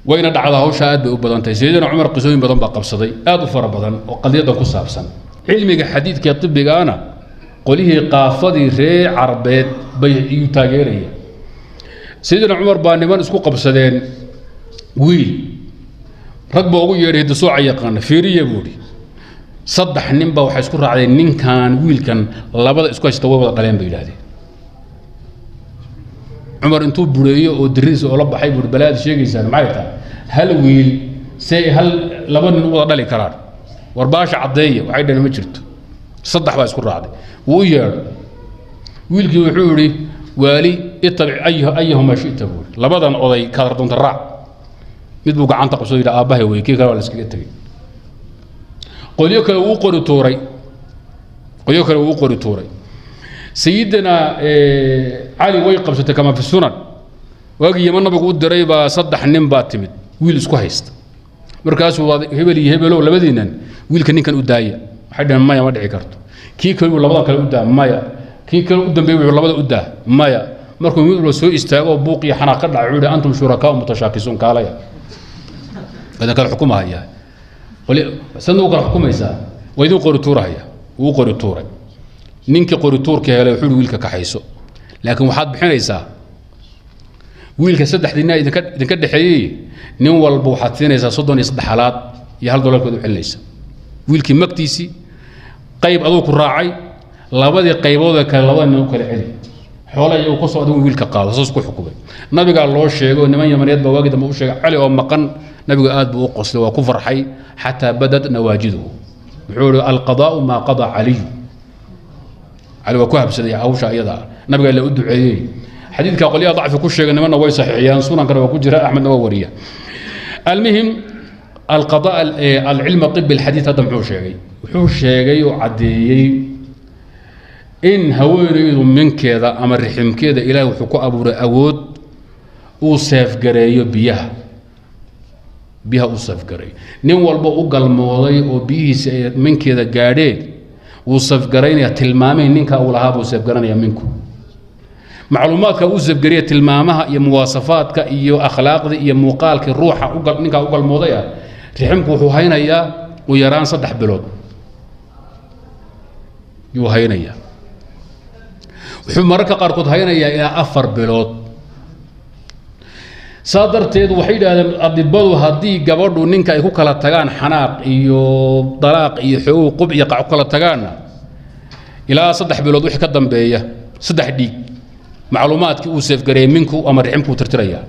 wayna dhacdaa hawsha aad bay u badan tahay sayidina cumar qisooyin badan baa qabsaday aad u fara badan oo qadiyaddan ku saabsan cilmiga xadiidka ee tibigaana qolihii qaafadii reer carbeed bay iyu taageeraya sayidina cumar baa niman isku qabsadeen wiil rag baa ugu yeedhay hidasooca yaqaana fiiriya buuhi saddex nin baa waxay isku raacdeen ninkan wiilkan labada isku haysta way wada dhaleen bay yidhaahdeen cumar intuu bureeyo oo diridiisa oola baxay buui balaad sheegaysaan maxay tahay hal wiil say hal laba nin u wada dhali karaan war baasha caddeeya waxay dhaheen ma jirto saddex baa isku raacday wuu u yeedho wiilkii wuxuu yidhi waali itabic ayahuma shita buui labadan oday kaadar doonta raac mid buu gacanta qabsoo yidhi aabbahay wey kii kale waa la iskaga tegey qolyo kale wuu qori tuuray qolyo kale wuu qori tuuray sayidina cali way qabsatay kama fi sunan waagii yama nabigu u diray baa saddex nin baa timid wiil isku haysta markaasuu waa hebel iyo hebelow labadiinan wiilka ninkan u daaya waxay dhaheen maya ma dhici karto kii kale buu labadan kale u daa maya kii kale u dambeeyey wuxuu labada u daa maya markuu mid walba soo istaago buuq iyo xanaaq ka dhacay wuxuu yidhi antum shurakaa mutashaakisuun kaalaya idan kale xukumahaya sadna u kala xukumaysaa waa idin qori tuurahaya wuu qori tuuray ninkii qori tuurka helay wuxuu wiilka kaxayso laakiin waxaad bixinaysaa wiilka saddexdii nin idinka idinka dhexeeyey nin walba waxaad siinaysaa soddon iyo saddex halaad iyo hal dolarkood u celinaysa wiilkii magtiisii qayb aduu ku raacay labadii qayboodee kale labada nin u kala celi xoola iyagu ku soo adigu wiilka qaado saas ku xukumay nabigaa loo sheegay oo niman yamaneed baa waagi dambe u sheegay cali oo maqan nabigu aad buu u qoslay waa ku farxay xataa badad nawaajiduhu wuxuu ihi alqadaa'u maa qadaa caliyu cali waa ku habsaday hawsha iyada nabigaa la u duceeyey xadiidka qolyaha dacfi ku sheegay nimanna way saxiixiyaan sunankana waa ku jira axmedna waa wariya almuhim alqada alcilma طib alxadiid hadda muxuu sheegay wuxuu sheegay oo caddeeyey in haweenaydu minkeeda ama riximkeeda ilaahay wuxuu ku abuuray awood uu seefgareeyo biyaha biyaha u safgaray nin walba u galmooday oo biyihiisa ay minkeeda gaadheen wuu safgaraynaya tilmaamay ninka uu lahaa buu safgaranaya minku macluumaadka uu safgariya tilmaamaha iyo muwaasafaadka iyo akhlaaqda iyo muuqaalkii ruuxa ninkaa u galmooday ah riximku wuxuu haynayaa u yaraan saddex bilood yuu haynayaa wuxuu mararka qaarkood haynayaa ilaa afar bilood saa darteed waxay yidhahdeen adibadu haddii gabadhu ninka ay ku kala tagaan xanaaq iyo dalaaq iyo xoogow qub iyo qac ku kala tagaanna ilaa saddex bilood wixii ka dambeeya saddex dhiig macluumaadkii uu seefgareeyey minku ama riximkuu tirtirayaa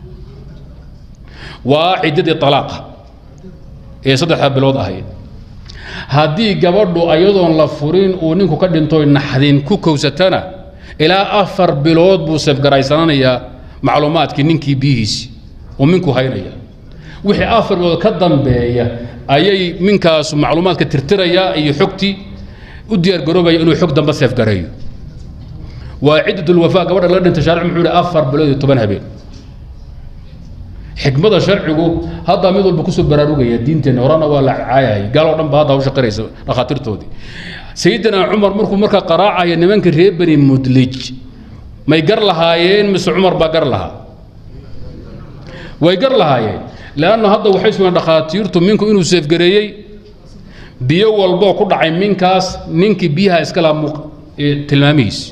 waa ciddadii talaaqa ee saddexda bilood ahayd haddii gabadhu ayadoon la furin uu ninku ka dhintoy naxdin ku kowsatana ilaa afar bilood buu seefgaraysananayaa macluumaadkii ninkii biyihiisi oo minku haynaya wixii afar bilood ka dambeeya ayay minkaasu macluumaadka tirtirayaa iyo xogtii u diyaargaroobaya inuu xog dambe seefgareeyo waa ciddatulwafaa gabadha laga dhintay shaaric muxuu yihi afar bilood iyo toban habeen xikmada sharcigu hadda mid walba kusoo baraarugaya diinteenna horena waa la caayayay gaaloo dhan ba hadda hawsha qaraysa dhakhaatiirtoodii sayidina cumar markuu markaa qaraacaya nimanka reer bani mudlij may gar lahaayeen mise cumar baa gar lahaa way gar lahaayeen leanna hadda waxay sugeen dhakhaatiirtu minku inuu seefgareeyey biyo walboo ku dhacay minkaas ninkii biyaha iska laha tilmaamihiisi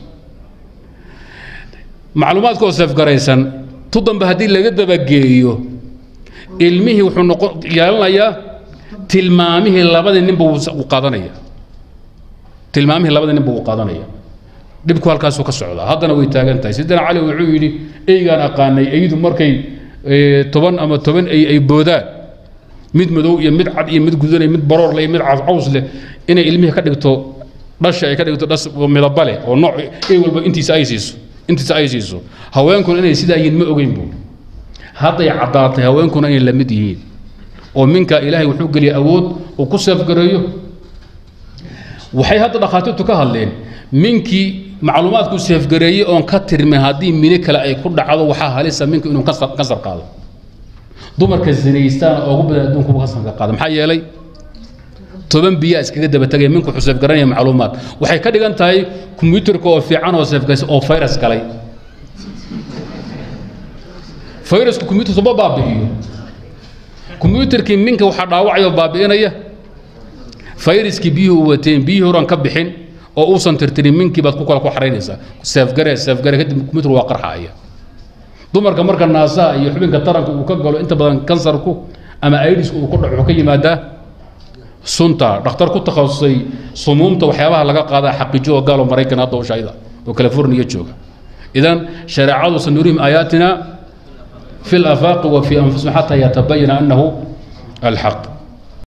macluumaadkoo seefgaraysan tu dambe haddii laga dabageeyo ilmihii wuxuu noqon yeelanayaa tilmaamihii labadii ninba wuu qaadanaya tilmaamihii labadii ninba wuu qaadanaya dhibku halkaasuu ka socdaa haddana way taagan tahay sidina cali wuxuu yidhi eygaan aqaanay eydu markay toban ama toban ey ay boodaan mid madow iyo mid cad iyo mid gudanay mid baroor leh iyo mid caws leh inay ilmihii ka dhigto dhasha ay ka dhigto dhas midaba leh oo nooc ey walba intiisa ay siiso intiisa ay siiso haweenkuna inay sidaa yihiin ma ogeyn buu hadday caddaatay haweenkuna inay la mid yihiin oo minka ilaahay wuxuu geliyay awood uu ku seefgareeyo waxay hadda dhakhaatiirtu ka hadleen minkii macluumaadku seefgareeyey oon ka tirmin haddii mini kale ay ku dhacdo waxaa halisa minka inuu kansar qaado dumarka zinaystaan ugu badan adduunkuba kansarka qaada maxaa yeelay toban biyaa iskaga daba tagay minku wuxuu seefgaranaya macluumaad waxay ka dhigan tahay kombiyuutarka oo fiican oo seefgaraysa oo virus galay fayrasku kombiyuutarka ma baabi'iyo kombyuutarkii minka waxaa dhaawacayoo baabi'inaya fayraskii biyuhu u wateen biyihii horan ka bixin oo uusan tirtirin minkii baad ku kala ku xaraynaysaa seefgare seefgare kadib kombyuutar waa qarxaaya dumarka marka naasaha iyo xubinka taranka uu ka galo inta badan kansarku ama aidisku uu ku dhaco wuxuu ka yimaadaa sunta dhakhtar ku takhasusay sumuumta waxyaabaha laga qaadaa xaqiijo oo gaalo maraykan hadda ushayda oo california jooga idan shareecadu sanurihim aayaatina fi اlafaaqi wa fi anfusihim xataa yatabayana anahu alxaq